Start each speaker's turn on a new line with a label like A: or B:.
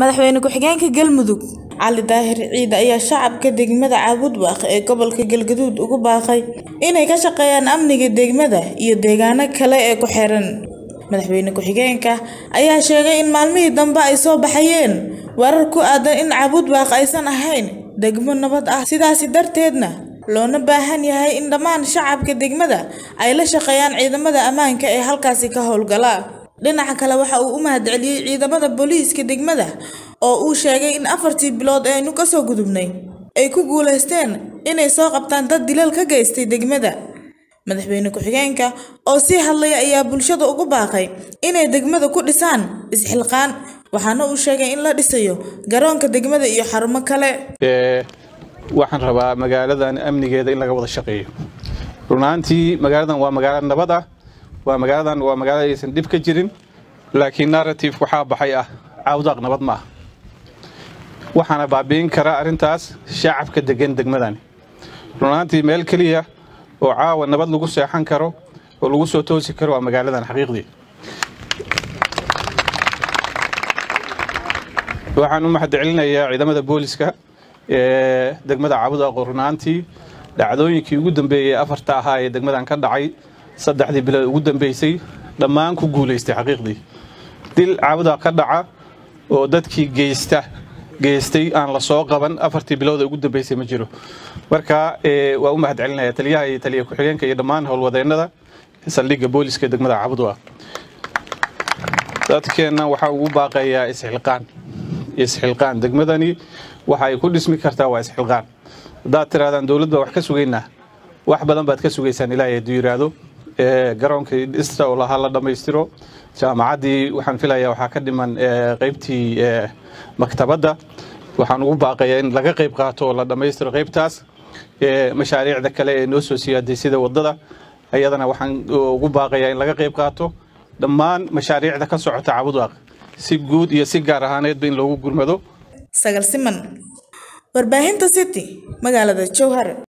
A: Madaxweyne ku-xigeenka Galmudug Cali Daahir Ciide ayaa shacabka degmada Caabudwaaq ee gobolka Galgaduud ugu baaqay inay ka shaqeeyaan amniga degmada iyo deegaano kale oo ku xeeran. Madaxweyne ku-xigeenka ayaa sheegay in maalmihii dambe ay soo baxayeen warar ku aadan in Caabudwaaq aysan ahayn degmo nabad ah sidaas darteedna loona baahan yahay in dhammaan shacabka degmada ay la shaqeeyaan ciidamada ammaanka ee halkaasi ka howlgala. Dhinaca kale waxa uu u mahadceliyay ciidamada booliiska degmada oo uu sheegay in afartii bilood ee aynu kasoo gudubnay ay ku guuleysteen inay soo qabtaan dad dilal ka geystay degmada. Madaxweyne ku-xigeenka oo sii hadlaya ayaa bulshada ugu baaqay inay degmada ku dhisaan isxilqaan waxaana uu sheegay in la dhisayo garoonka degmada iyo xarumo kale.
B: waxaan rabaa magaaladan amnigeeda in laga wada shaqeeyo run ahaantii magaaladan waa magaalo nabad ah waa magaaladan waa magaalo aysan dhib ka jirin laakiin narrative waxaa baxay ah caawdaaq nabad ma ah waxaana baabi'in kara arrintaas shacabka degan degmadani run ahaantii meel keliya oo caawa nabad lagu seexan karo oo lagu soo toosi karo waa magaaladan xaqiiqdii waxaan u mahadcelinayaa ciidamada booliska ee degmada caabudwaaq oo run ahaantii dhacdooyinkii ugu dambeeyey afarta ahaa ee degmadan ka dhacay saddexdii bilood ugu dambeysay dhammaan ku guulaystay xaqiiqdii dil caabudwaaq ka dhaca oo dadkii geysta geystay aan la soo qaban afartii bilood ee ugu dambeysay ma jiro marka waa u mahadcelinaya taliyaha iyo taliya ku-xigeenka iyo dhammaan howlwadeennada saldhigga booliska degmada caabudwaaq dadkeenna waxaa ugu baaqayaa isxilqaan isxilqaan degmadani waxa ay ku dhismi kartaa waa isxilqaan haddaad tirahdaan dowladda wax ka sugaynaa wax badan baad ka sugaysaan ilaahay hadduu yidhaahdo garoonkii dhista oo lahaa la dhammaystiro jaamacaddii waxaan filayaa waxaa ka dhiman qaybtii maktabadda waxaan ugu baaqayaa in laga qayb qaato oo la dhammaystiro qaybtaas mashaariicda kale ee noo soo siyaaday sida waddada ayadana waxaan ugu baaqayaa in laga qayb qaato dhammaan mashaariicda ka socota caabudwaaq si guud iyo si gaar ahaaneedba in loogu gurmado
A: Sagal Siman warbaahinta City magaalada Jowhar